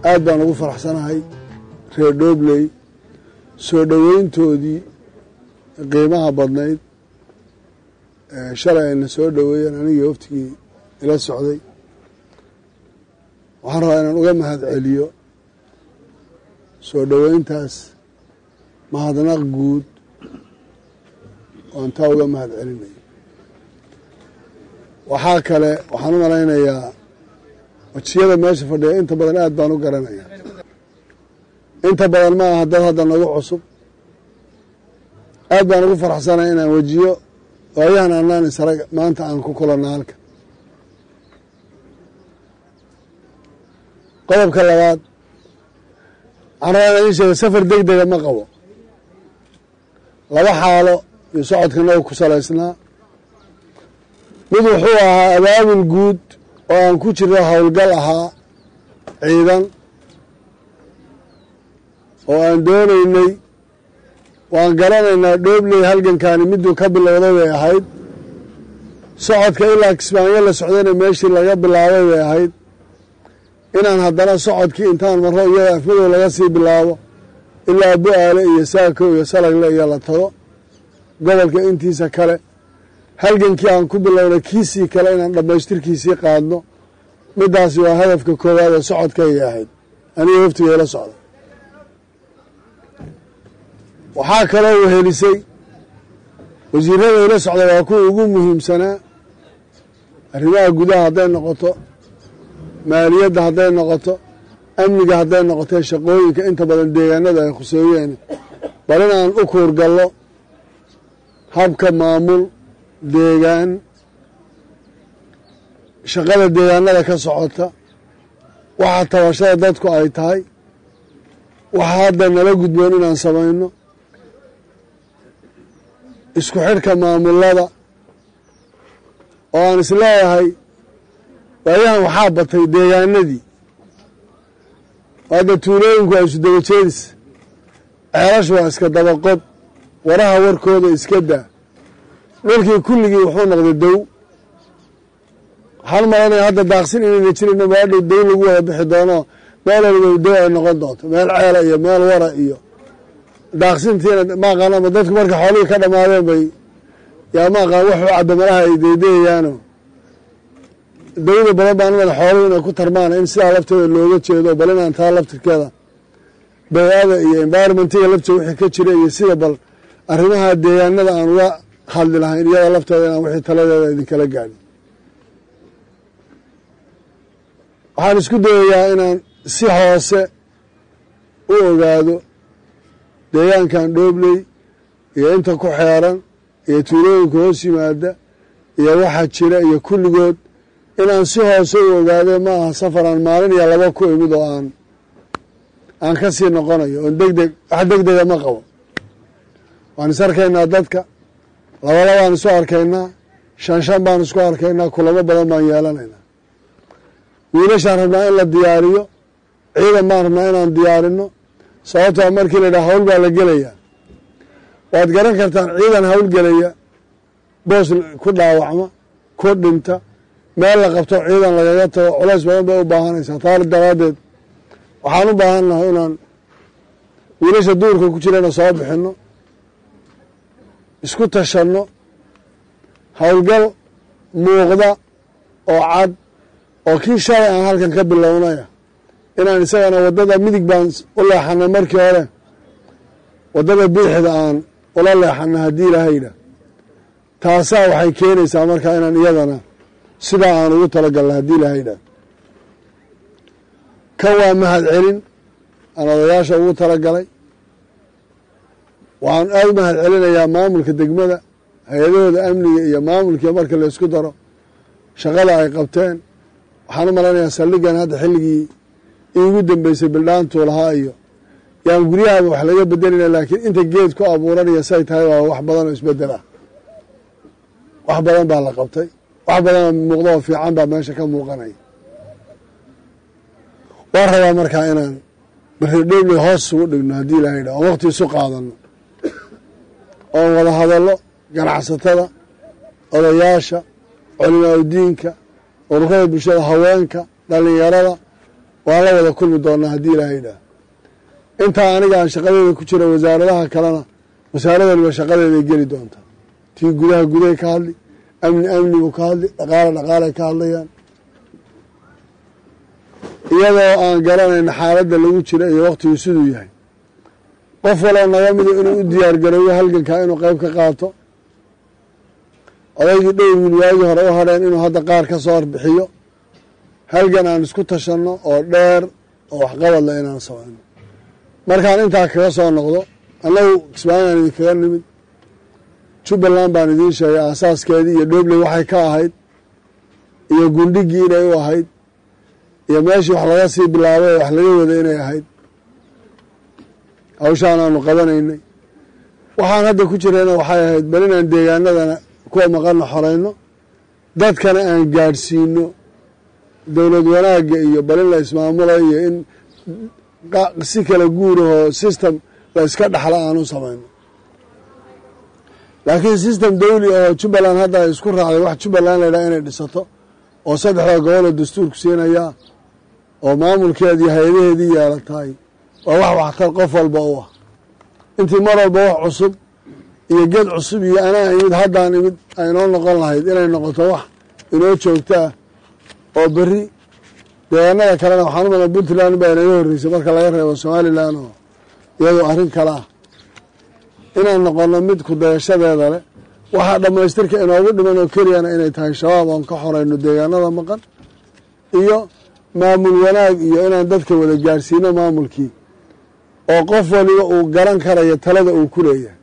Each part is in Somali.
aad baan ugu faraxsanahay reer dhoobley soo dhoweyntoodii qiimaha badnayd shalay ayna soo dhoweeyeen anigii waftigii ila socday waxaan rabaa inaan uga mahad celiyo soo dhoweyntaas mahadnaq guud oan taa uga mahad celinayo waxaa kale waxaan u malaynayaa wajiyada meesha fadhiya inta badan aad baan u garanayaa inta badan ma aha dad hadda nagu cusub aad baan ugu faraxsanay inaan wejiyo waayahan anaan israg maanta aan ku kulanno halka qodobka labaad waxaan rabaa inaan ii sheega safar deg dega ma qabo laba xaalo iyo socodka nagu ku salaysnaa mid wuxuu ahaa abaabul guud oo aan ku jiro howlgal ahaa ciidan oo aan doonaynay waan garanaynaa dhoobley halgankaani miduu ka bilowday bay ahayd socodka ilaa kismaanyo la socdayna meeshii laga bilaabay bay ahayd inaan haddana socodkii intaan marro iyada afmadow laga sii bilaabo ilaa bu-aale iyo saako iyo salagle iyo la tago gobolka intiisa kale halgankii aan ku bilownay kiisii kale inaan dhammaystirkiisii qaadno middaasi waa hadafka koowaad ee socodkaygay ahayd aniga waftiga ila socda waxaa kaloo wehelisay wasiirada ila socda waa kuwa ugu muhiimsanaa arrimaha gudaha hadday noqoto maaliyadda hadday noqoto amniga hadday noqoto shaqooyinka inta badan deegaanada ay khuseeyeen bal inaan u kuurgallo habka maamul deegaan shaqada deegaanada ka socota waxa tabashada dadku ay tahay waxa hadda nala gudboon inaan samayno isku xidhka maamulada oo aan isleeyahay waayahan waxaa batay deegaanadii hadda tuulooyinku waa isu daba jeedis ceelashu waa iska dabaqod waraha warkooda iska daa dhulkii kulligii wuxuu noqday dow waxaan malanaya hadda daaqsin inayna jirino meeldhow dow lagu wada bixi doono meel waliba dow ay noqon doonto meel ceela iyo meel wara iyo daaqsintiina maaqaanama dadku marka xoolihii ka dhammaadeen bay yaa maaqaan waxuu cabamalaha ay deydayayaano dawda badan baan umada xooluhu inay ku tarmaan in sidaa lafteeda looga jeedo bal inaan taa laftirkeeda bay-ada iyo environmentiga lafteeda wixii ka jira iyo sida bal arrimaha deegaanada aan uga hadli lahayn iyada lafteeda inaan wixii taladeeda idinkala gaadhin waxaan isku dayayaa inaan si hoose u ogaado deegaankan dhoobley iyo inta ku xeeran iyo tuulooyinka hoos yimaada iyo waxa jira iyo kulligood inaan si hoose u ogaade ma aha safaraan maalin iyo laba ku imid oo aan aan ka sii noqonayo oon deg deg wax deg dega ma qabo waan is arkaynaa dadka laba labaan isu arkaynaa shan shan baan isku arkaynaa kulamo badan baan yeelanaynaa wiilashaan rabnaa in la diyaariyo ciidan baan rabnaa inaan diyaarino sababtoa markii la yidhaha hawl baa la gelayaa waad garan kartaan ciidan hawlgelaya boos ku dhaawacma ku dhinta meel la qabto ciidan lagaga tago culays badan bay u baahanaysaa taali daraaddeed waxaan u baahan nahay inaan wiilasha duurka ku jirana soo bixinno isku tashanno howlgal muuqda oo cad oo kii shalay aan halkan ka bilownaya inaan isagana waddada midig baan u leexanay markii hore waddada biixda aan ula leexanay haddii ilaahayda taasaa waxay keenaysaa markaa inaan iyadana sidaa aan ugu talagalna haddii ilaahayda kan waa mahad celin aan odayaasha ugu talagalay waxaan aada u mahad celinayaa maamulka degmada hay-adahooda amniga iyo maamulkii marka la isku daro shaqada ay qabteen waxaan u malaynayaa saldhigan hadda xilligii iigu dambeysay bildhaantuu lahaa iyo yaan guryahaba wax laga bedelina laakiin inta geed ku abuuranaya say tahay waa wax badan oo isbedel ah wax badan baa la qabtay wax badanoo muuqda oo fiican baa meesha ka muuqanaya waan rabaa markaa inaan baridhowley hoos isugu dhigno haddii ilahay dha oon waqti isu qaadano oon wada hadallo ganacsatada odayaasha culimaa udiinka ururada bulshada haweenka dhallinyarada waan la wada kulmi doonaa haddii ilaahay idhaah intaa aniga aan shaqadeeda ku jira wasaaradaha kalena wasaarad waliba shaqadeeday geli doontaa tii gudaha gudahay ka hadli amni amnigu ka hadli dhaqaale dhaqaalay ka hadlayaan iyadoo aan garanayna xaaladda lagu jira iyo wakhtigu siduu yahay qof waloo naga mida inuu u diyaar gareeyo halgankaa inuu qayb ka qaato odaygii dhowr wiil waagii hore u hadheen inuu hadda qaar ka soo horbixiyo halgan aan isku tashanno oo dheer oo waxqabadla inaan samayno markaan intaa kaga soo noqdo annagu kismaayaan idinkaga nimid jubbaland baan idiin sheegay aasaaskeedii iyo dhobley waxay ka ahayd iyo gundhigii inay u ahayd iyo meeshii wax laga sii bilaabay ee wax laga wada inay ahayd hawshaan aanu qabanaynay waxaan hadda ku jirayna waxay ahayd bal inaan deegaanadana kuwa maqanna xorayno dadkana aan gaadhsiino dowlad wanaagga iyo bal in la ismaamula iyo in si kala guurahoo system la iska dhaxla aan u samayno laakiin system dawli oo jubbaland hadda ay isku raacday wax jubbaland la ydhaha inay dhisato oo saddexda goboloo dastuurku siinayaa oo maamulkeedii hay-adaheedii yeelatahay waa wax waxtar qof walba u ah intii mar walba wax cusub iyo geed cusub iyo anaa imid haddaan imid aynoo noqon lahayd inay noqoto wax inoo joogto ah oo berri deegaanada kalena waxaan u malaa puntland baa inaga horreysay marka laga reebo somalilan oo iyadoo arrin kale ah inaan noqono mid ku dayashadeeda leh waxaa dhammaystirka inoogu dhiman oo keliyana inay tahay shabaab oon ka xorayno deegaanada maqan iyo maamul wanaag iyo inaan dadka wada gaarsiino maamulkii oo qof waliba uu garan karayo talada uu ku leeyahay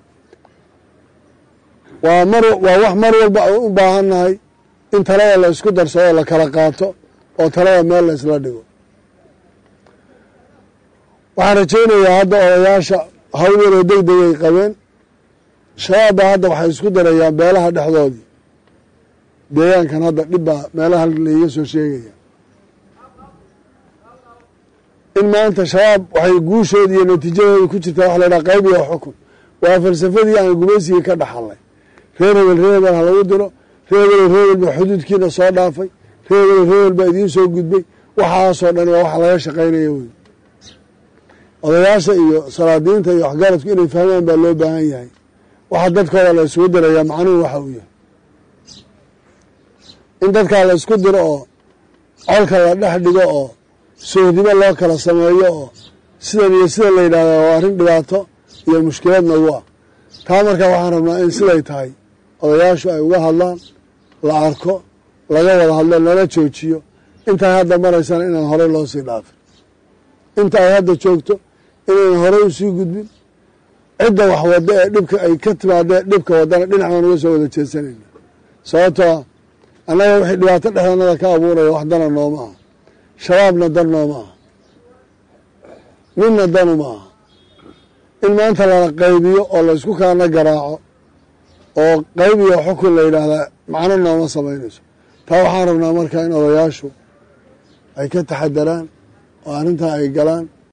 waa mar waa wax mar walba u baahannahay in talada la isku darsado la kala qaato oo talada meel la isla dhigo waxaan rajaynayaa hadda odayaasha hawl yaroo deg degay qabeen shabaab baa hadda waxay isku darayaan beelaha dhexdoodii deegaankan hadda dhib baa meelaha laiga soo sheegaya in maanta shabaab waxay guushoodii iyo natiijadooda ku jirtaa wax la ydhaha qayb iyo xukun waa falsafadii aan gumaysigii ka dhaxalnay reer hebel reer hebel ha lagu diro reer hebel reer hebel baa xuduudkiina soo dhaafay reer hebel reer hebel baa idiin soo gudbay waxaasoo dhan waa wax laga shaqaynaya wey odayaasha iyo salaadiinta iyo waxgaradku inay fahmaan baa loo baahan yahay waxa dadkooda la isugu dirayaa macnuhu waxa uu yahay in dadkaa la isku diro oo colka la dhex dhigo oo sohdimo loo kala sameeyo oo sidan iyo sidan la yidhahda waa arrin dhibaato iyo mushkilad nagu ah taa markaa waxaan rabnaa in siday tahay odayaashu ay uga hadlaan la arko laga wada hadlo lala joojiyo intaay hadda maraysana inaan horey loo sii dhaafin inta ay hadda joogto inaynan horey usii gudbin cidda wax wadda ee dhibka ay ka timaadee dhibka waddana dhinac baan uga soo wada jeesanayna sababtoo annaga wixii dhibaato dhexdanada ka abuuraya wax dana nooma aha shabaabna dan nooma aha ninna danu ma aha in maanta lala qaybiyo oo la isku kaana garaaco oo qayb iyo xukun la yidhaahdaa macno nooma samaynayso taa waxaan rabnaa markaa in odayaashu ay ka taxadaraan oo arrintaa ay galaan